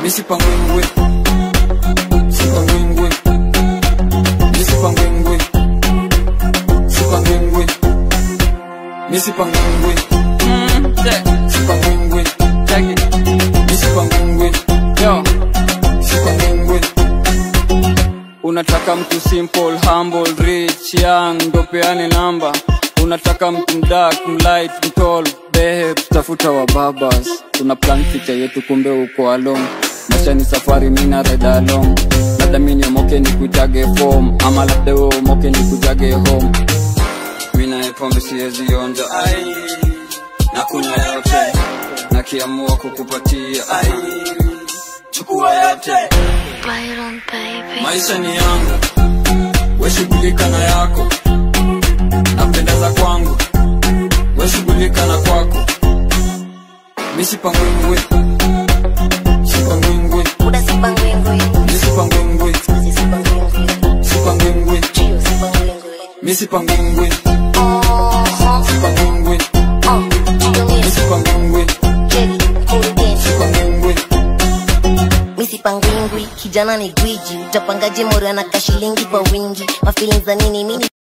misipangwingwi sipangwingwi misipangwingwi sipangwingwi misipangwingwi sipangwingwi misipangwingwi sipangwingwi unataka mtu simple humble rich young ndo peane namba unataka mtu mdak mlight mtol behe tutafuta wa babas tuna plan future yetu kumbe uko along maisha ni safari mina reda along labda mini omoke ni kuitage form ama labda we omoke ni kujage home mina pombe siwezi onja ai na kunywa yote na kiamua kukupatia ai chukua yote Byron baby. maisha ni yangu weshughulika na yako napendeza kwangu weshughulika na kwako misipangwingwi sipangwingwi Buda sipangwingwi. misipangwingwi Sikuzi sipangwingwi. sipangwingwi Chio sipangwingwi. misipangwingwi Oh, sipangwingwi oh, chio misi. misipangwingwi Cheki, kurugenzi. sipangwingwi misipangwingwi kijana ni gwiji utapangaje mori anaka shilingi kwa wingi mafilin za nini mini